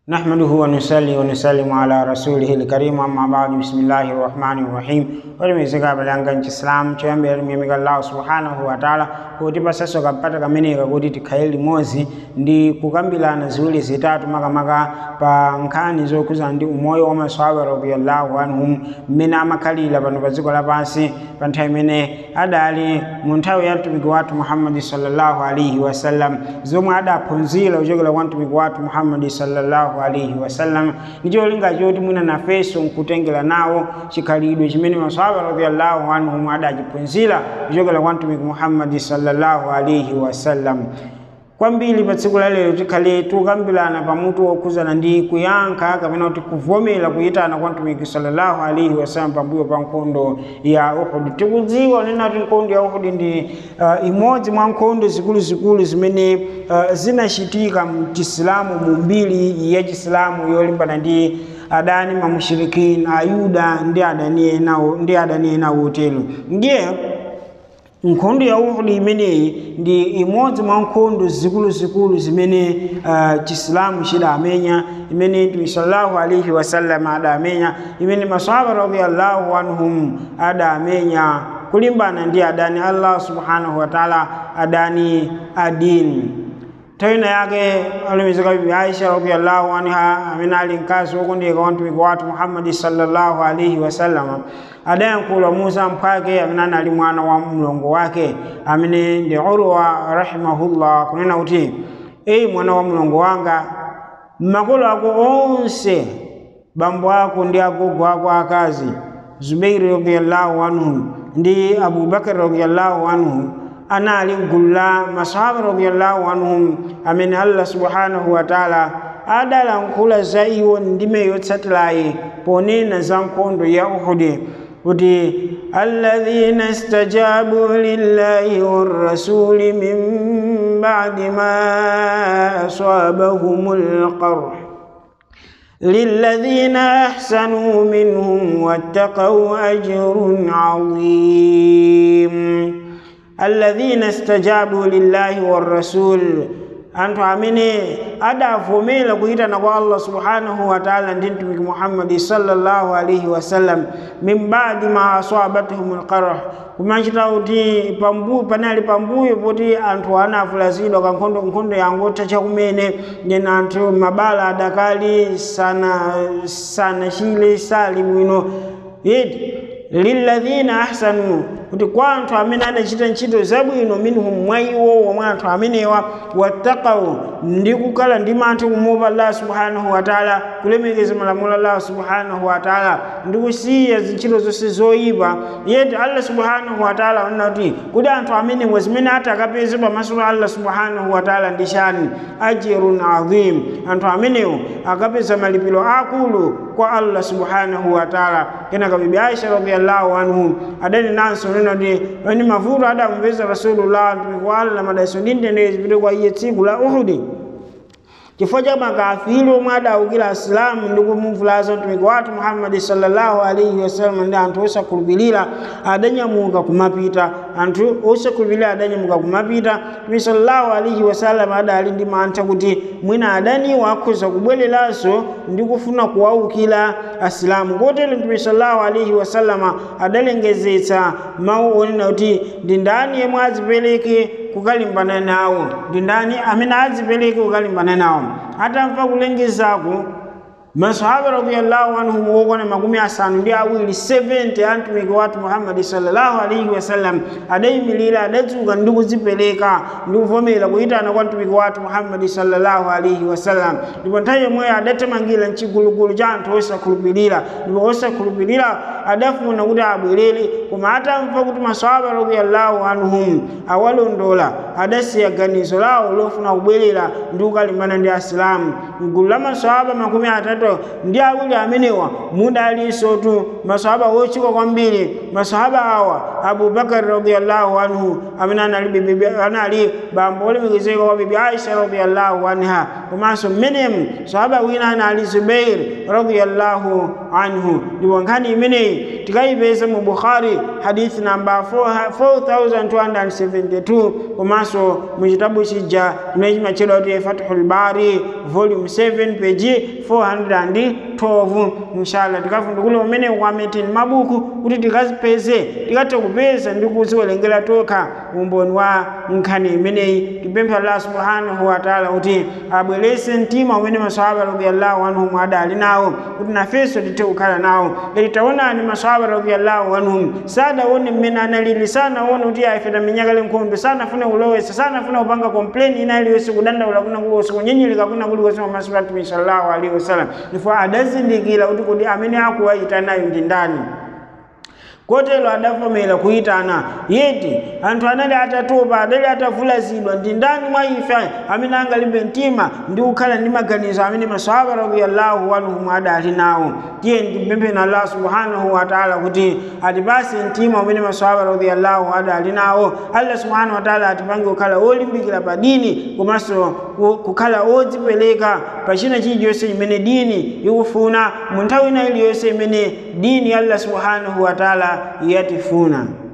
نحمده ونصلي ونسلم على رسوله الكريم أما بعد بسم الله الرحمن الرحيم walimizika balanga nchisilamu choyambira miyamika allahu subhanahu wa taala kuti pasaso kapata kameneka kuti tikhale limodzi ndi kukambirana ziwiri zitatu makamaka pa nkhani zokhuza ndi umoyo wa maswahaba radiyallahu anhum mmene amakhalira pano pa dziko lapansi pa nthawi imene adali mu nthawi ya mtumiki wathu muhammadi sallallahu alaihi wasallam zomwe adaphunzira kuchokera kwa mtumiki wathu muhammadi sallallahu alaihi wasallam ndi cholinga choti mwina nafenso nkutengera nawo chikhalidwe chimene maswahaba radiyallahu anhum adachiphunzira kuchokera kwa mtumiki muhammadi sallallahu alaihi wasallam kwambiri pa tsiku la lero tikhale tukambirana pamutu wokhuzana ndi kuyankha kapena kuti kuvomera kuyitana kwa mtumiki sallallahu alaihi wasallam pambuyo pa nkhondo ya uhud tikudziwa nena kuti nkhondo ya uhud ndi uh, imodzi mwa nkhondo zikuluzikulu zimene uh, zinachitika mchisilamu mu mbiri ya chisilamu yolimbana ndi adani mamushirikini ayuda ndi adani enawo ndi adani enawo otero ndiye nkhondo ya uhudi imeneyi ndi imodzi mwa nkhondo zikuluzikulu zimene uh, chisilamu chidamenya imene mtume sallallahu alaihi wasallam adamenya imene masahaba radiyallahu anhum adamenya kulimbana ndi adani allah subhanahu wa taala adani adini nthawi yake alemezeka bibi aisha radiyallahu anha amene ali mkazi wokondeka wa mtumiki wathu muhammadi sallallahu alaihi wasallama adayankhula musa mphwake amene anali mwana wa mlongo wake amene ndi urwa rahimahullah kunena kuti eyi mwana wa mlongo wanga makolo ako onse bambo ako ndi agogo ako akazi zubairi radiyallahu anhu ndi abubakari radiyallahu anhu anali mgulu la masahaba radiyallahu anhum amene allah subhanahu wa taala adalankhula za iwo ndime yotsatirayi ponena za nkhondo ya uhudi kuti alladhina istajabu lillahi warrasuli min ba'di ma asabahum alqarh للذين أحسنوا منهم واتقوا أجر عظيم الذين استجابوا لله والرسول anthu amene adavomera kuyitana kwa allah subhanahu wa taala ndi mtumiki muhammadi sallallahu alaihi wasallam min badi ma asabatuhum lqarh kumachita kuti pambuyo panali pambuyo poti anthu anavulazidwa kankhondo nkhondo yangotha chakumene ndena anthu mabala adakali sana sana chile sali bwino yeti lilladhina ahsanu kuti kwa anthu amene adachita ntchito zabwino minhum mwa iwo womwe anthu amenewa wattaqau ndi kukhala ndi mantha kumuopa allah subhanahu wa taala kulemekeza malamulo allah subhanahu wa taala ndi kusiya zintchito zonse zoyipa yeti allah subhanahu wa taala wanena kuti kuti anthu amenewa zimene ati akapeze pamaso pa allah subhanahu wa taala ndi chani ajirun adhim anthu amenewo akapeza malipiro akulu kwa allah subhanahu wa taala kenaka bibi aisha radiyallahu anhu adani nanso nena kuti ani mavuto adamupeza rasulullah mtumiki wa allah madaiso ndi mtendere zipite kwa iye tsiku la uhudi chifukwa cha makafiri omwe adawukira asilamu ndi kumuvulaza mtumiki wathu muhammadi sallallahu alaihi wasallam ndi anthu osakhulupirira adanyamuka kumapita anthu osakhulupirira adanyamuka kumapita mtume sallallahu alaihi wasallam adali ndi mantha kuti mwina adaniwo akhoza kubwereranso ndi kufuna kuwawukira asilamu kotero mtume sallallahu alaihi wasallama adalengezetsa mawu onena kuti ndi ndani yemwe adzipereke kukalimbana nawo ndi ndani amene adzipereke kukalimbana nawo atamva kulengezako masahaba radiyallahu anhum wokwana makumi asanu ndi awiri 70 a mtumiki wathu muhammadi sallallahu alaihi wasallam adayimirira adadzuka ndi kudzipereka ndi kuvomera kuyitana kwa mtumiki wathu muhammadi sallallahu alaihi wasallam ndipo nthawi yomweyo adatemangira mchigulugulu cha anthu osakhulupirira ndipo osakhulupirira adafuna kuti abwerere koma atamva kuti masahaba radiyallahu anhum awalondola adasiya ganizo lawo lofuna kubwerera ndi kukalimbana ndi asilamu mgulu la masahaba makumi atatu ndi awiri amenewa mudalinso tu masahaba wochika kwambiri masahaba awa abubakar radiyallahu anhu amene anali bibi anali bambo olemekezeka wa bibi aisha radiyallahu anha komanso mmenemu sahaba wina anali zubair radiyallahu anhu ndipo nkhani imeneyi tikayipeza mu bukhari hadithi namba 4272 komanso mu chitabu chija chimene chimatchedwa kuti fathul bari volume 7 page 412 inshallah tikafundukule umene kwameteni mabuku kuti tikazipeze tikathe kupeza ndi kuziwerengera tokha umboni wa nkhani imeneyi tipempha allah subhanahu wa taala kuti abwerese mtima umene masahaba radiyallahu anhum adali nawo kuti nafenso tithe kukhala nawo ngati taonani masahaba radiyallahu anhum sadaone mmene analili sanaone kuti ife tamenyakale nkhondo sanafune kulowesa sanafune kupanga kompleni ina iliyonse kudandaula kuna kuliwonse kunyenyereka kuna kuliwonse pamaso pa mtume sallallahu alaihi wasallam ndipo adazindikira kuti kodi amene akuwayitanayo ndi ndani kotero adavomera kuyitana yeti anthu anali atatopa adali atavulazidwa ndi ndani mwa ife amene angalimbe mtima ndi kukhala ndi maganizo amene masahaba radiyallahu anhum adali nawo tiye ndipempheni allah subhanahu wa taala kuti atipase mtima umene masahaba radiyallahu adali nawo allah subhanahu wa taala atipange kukhala olimbikira pa dini komanso kukhala odzipereka pa china chilichonse chimene dini ikufuna mu nthawi ina iliyonse imene dini ya allah subhanahu wa taala yatifuna